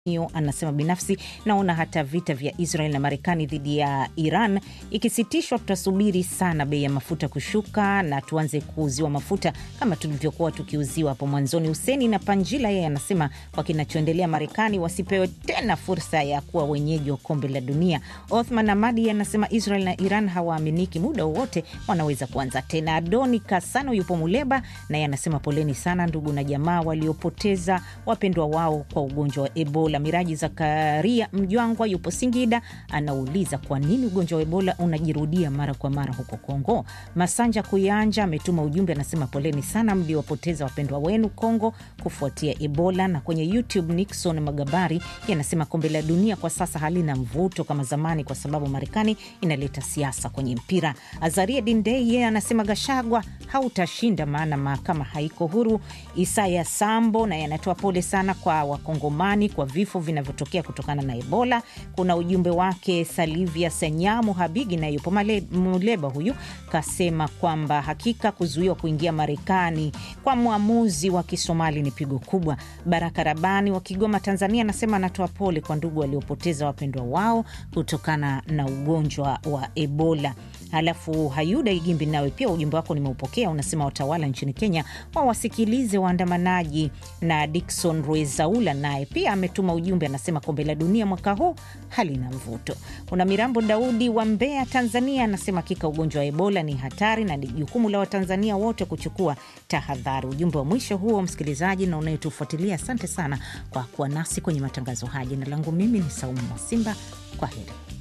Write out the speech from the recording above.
hiyo anasema binafsi naona hata vita vya Israel na Marekani dhidi ya Iran ikisitishwa, tutasubiri sana bei ya mafuta kushuka na tuanze kuuziwa mafuta kama tulivyokuwa tukiuziwa hapo mwanzoni. Huseni na Panjila yeye anasema kwa kinachoendelea Marekani wasipewe tena fursa ya kuwa wenyeji wa kombe la dunia. Othman Amadi anasema Israel na Iran hawaaminiki, muda wowote wanaweza kuanza tena. Adoni Kasano yupo Muleba naye anasema poleni sana ndugu na jamaa waliopoteza wapendwa wao kwa ugonjwa wa Ebola. Miraji Zakaria Mjwangwa yupo Singida, anauliza kwa nini ugonjwa wa Ebola unajirudia mara kwa mara huko Kongo. Masanja Kuyanja ametuma ujumbe, anasema poleni sana mliowapoteza wapendwa wenu Kongo kufuatia Ebola. Na kwenye YouTube Nixon Magabari yanasema kombe la dunia kwa sasa halina mvuto kama zamani kwa sababu Marekani inaleta siasa kwenye mpira. Azaria Dindei yeye anasema Gashagwa hautashinda maana mahakama haiko huru. Isaya Sambo naye anatoa pole sana kwa Wakongomani kwa vifo vinavyotokea kutokana na Ebola. Kuna ujumbe wake Salivia Senyamu Habigi naye yupo Muleba, huyu kasema kwamba hakika kuzuiwa kuingia Marekani kwa mwamuzi wa Kisomali ni pigo kubwa. Baraka Rabani wa Kigoma, Tanzania anasema anatoa pole kwa ndugu waliopoteza wapendwa wao kutokana na ugonjwa wa Ebola. Halafu Hayuda Igimbi, nawe pia ujumbe wako nimeupokea, unasema watawala nchini Kenya wawasikilize waandamanaji. Na Dikson Rwezaula naye pia ametuma ujumbe, anasema kombe la dunia mwaka huu halina mvuto. Kuna Mirambo Daudi wa Mbeya, Tanzania, anasema hakika ugonjwa wa Ebola ni hatari na ni jukumu la Watanzania wote kuchukua tahadhari. Ujumbe wa mwisho huo, msikilizaji na unayetufuatilia, asante sana kwa kuwa nasi kwenye matangazo haya. Jina langu mimi ni Saumu Mwasimba, kwa heri.